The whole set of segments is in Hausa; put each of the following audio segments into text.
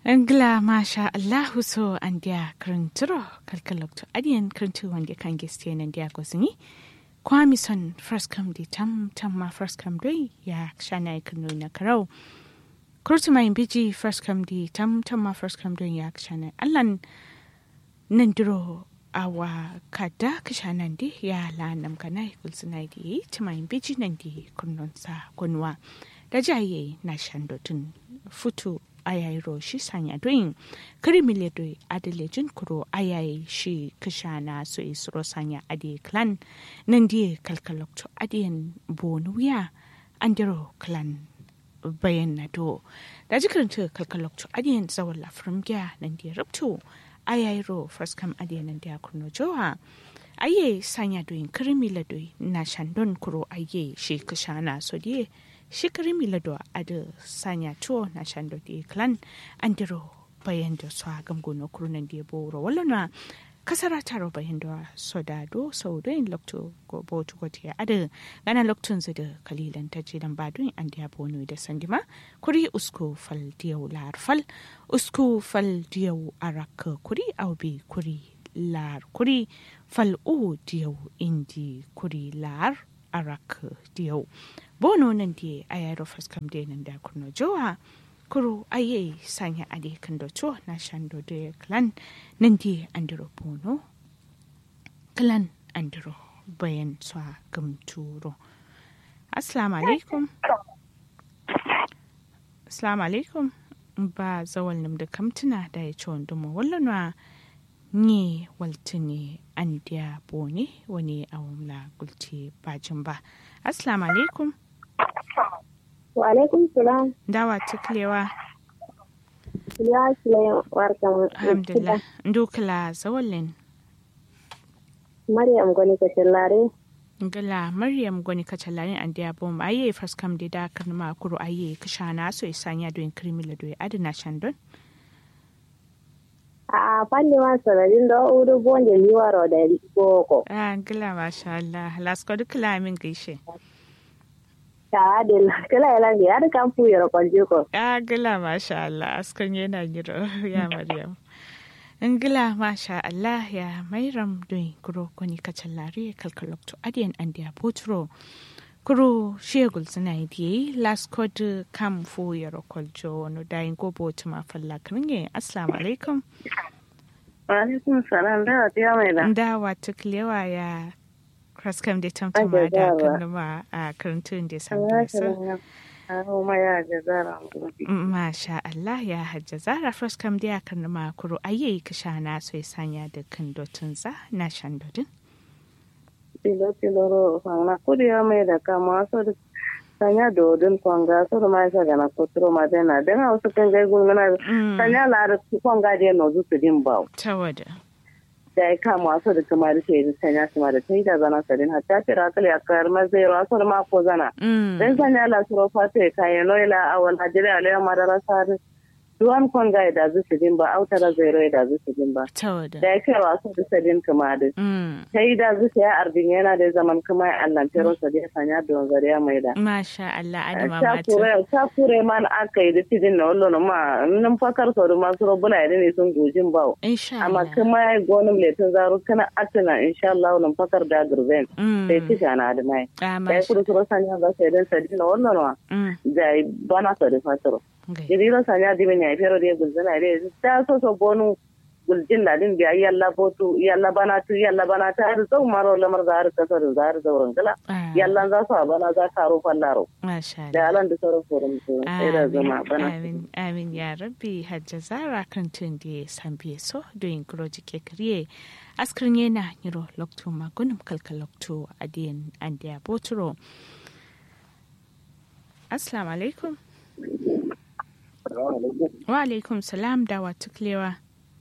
Angla masha Allahu so andia krinturo kalkalokto adian krintu wande kan geste nan dia gosini kwami son first come di tam tam ma first come doi ya shana ikunu na karau kurtu mai biji first come di tam tam ma first come doi ya shana allan nan duro awa kada kishanan di ya la nam kana kulsuna di tumai biji nan di kunnon sa kunwa da jaye na shandotun futu ayayi shi sanya doyin kirimile doi adalejin kuro ayayi shi kishana so isro sanya adi clan nan die kalkalokto adiyan bonuya andiro clan bayan na do da jikirinta kalkalokto adiyan zawon lafirin gya nan die rubto ayayi ro first kam adiyan nan dia kurno jowa aye sanya doyin kirimile doi na shandon kuro aye shi kishana so die shikari milado ada sanya tuo na shando di klan andiro bayan da su agam gono kurunan di boro wala na kasara taro bayan da soda do sau do in lokto go botu go tiya ada gana loktun zu da kalilan ta ji dan badun an dia bono da sandima kuri usku fal diyau lar fal usku fal diyau arak kuri aubi kuri lar kuri fal u diyau indi kuri lar arak diyau bono nan die ayaro faskam de nan da kurno jowa kuro aye sanya ade kan do to na shando de clan nan die andiro bono clan andiro bayan swa gamturo assalamu alaikum assalamu alaikum ba zawal nim da kamtuna da ya ci wanda mu wallanwa ni waltini an dia bone wani awamla gulti bajin ba assalamu alaikum Wa alaikum salam. dawa tuklewa Ya sile warkan. alhamdulillah ndukla zawalin Maryam gwani ka shallare. ngala maryam goni kacalarin an dia bom aye faskam de da kan ma kuro aye kishana so isanya do in krimila do adina shandon A fanni ma sanadin da uru bonje liwaro da boko. ah ngala masha Allah lasko dukla min gaishe Ta adil kala yala ngi ada kampu yoro kwanje ko. ah ngala masha Allah askon yana giro ya maryam ngila masha Allah ya mairam doin kuro koni kacalari kalkalokto adiyan an dia potro kuro shegul suna yi last code kam fu yaro koljo no dayin go botu ma falla kringe assalamu alaikum Wa alaikum salam da ta mai da. ndawa tuklewa ya kraskam da tamtama Ake da zara. kanuma a karantun da Ya sabu shirin Aro ma ya jazara mu. Masha Allah ya hajja zara fraskam da ya kanuma kuro ayi kishana so ya sanya da kan dotun za na shan dodin Tilo tilo ro fanga kudi ya mai da kama so da sanya dodon kwanga so da ma sa gana kotro ma dena den hausa kan gai gungana sanya la da kwanga de no zu su din bawo. tawada da ya kama wasu da kuma da shi sanya su ma da ta yi da zana sadin hatta ce rakali a kayar mazai wasu da mako zana dan sanya la suro fata ya kayan noila a wani hajjiri a layan madara sari duwan kon ga da zu su din ba autara zai rai da zu su din ba tawada da ya kai wasu da sadin kuma da Mm. ta yi da zu ya ardin yana da zaman kuma ya allantero sadin sanya da wanzari ya mai da Masha Allah adama ta mata kure ta kure man aka yi da tidin na wallo ma nan fakar sau da masu robuna ya ne sun gojin bawo insha amma Allah kuma ya gonin letin zaro kana atina insha Allah nan fakar da gurben Mm. sai ci shana da mai Ah, da ya masha kudu suro sanya ga sai dan sadi na wannan wa Mm. da ya bana so da fatoro Okay. jadi ro sanya di men ya fero de gulzana de ta so so bonu guljin da din biya yalla botu yalla bana tu yalla bana ta har zau maro lamar zar ka so da zar zauren kala Ah, yalla za su bana za ka ro fallaro Masha Allah da alan da sauran forum su sai da zama bana amin amin ya rabbi hajja zara kan tun da san biye so doyin groji ke kriye askrin yana niro lokto magunum kalka lokto adiyan andiya boturo assalamu alaikum wa alaikum salam da wa tuklewa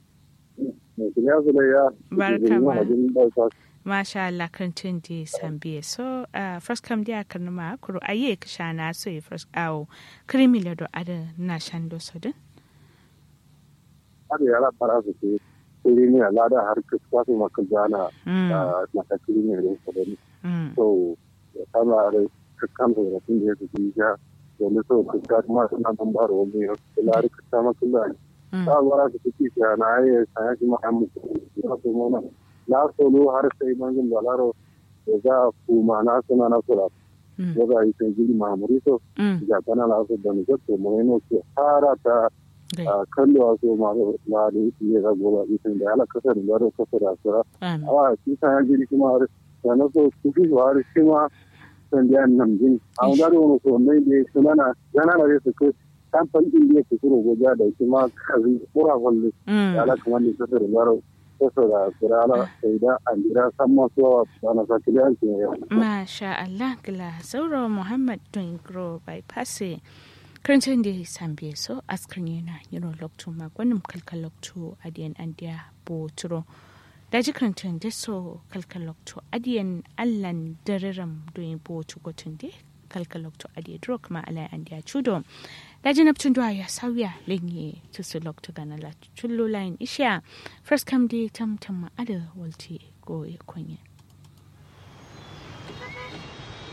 Barka ma. masha Allah kan tun da san biye so uh, first kam dia kan ma kuro aye kishana so e first awo krimile do ada na shando sodin har yara fara su ke kuri ne lada har kusa su maka jana Mm. na ta kuri ne da su da Mm. so ya kama da kakkan da tun da ya su ji ja domin so kusa kuma suna ban baro wani ya kula da kusa makula ta wara su kuki shi na yi sanya shi ma'a mutu ya su mona na solo har sai mangin balaro da za a kuma na suna na sura da za a yi sai gidi mahamuri so ga tana la su da nisa to mai no ke fara ta kallo a so ma la da yi ya goba isin da ala kasar da baro kasar da sura a shi sanya gidi kuma har da na so kuki shi har shi ma sandiyan nan jin a wani wani so mai da suna na yana na su kai kamfan din da ke kuro goja da kuma kazi kura kwalle da ala kuma ne kasar da baro kasar da sura ala sai da an jira san masu wa na saki da yankin yau. Masha Allah gila sauro Muhammad Dungro bypass karancin da sambe so askar yana yiro lokto magwanin kalkal lokto adiyan andiya boturo daji karancin da so kalkal lokto adiyan allan dariram doyin botu gotun da kalkal lokto adiya drok ma alai andiya chudo daji naptun duwa ya sauya lenye tusu lokto gana la chullo lain isha first come day tam tam ma ada walti go ya kwanye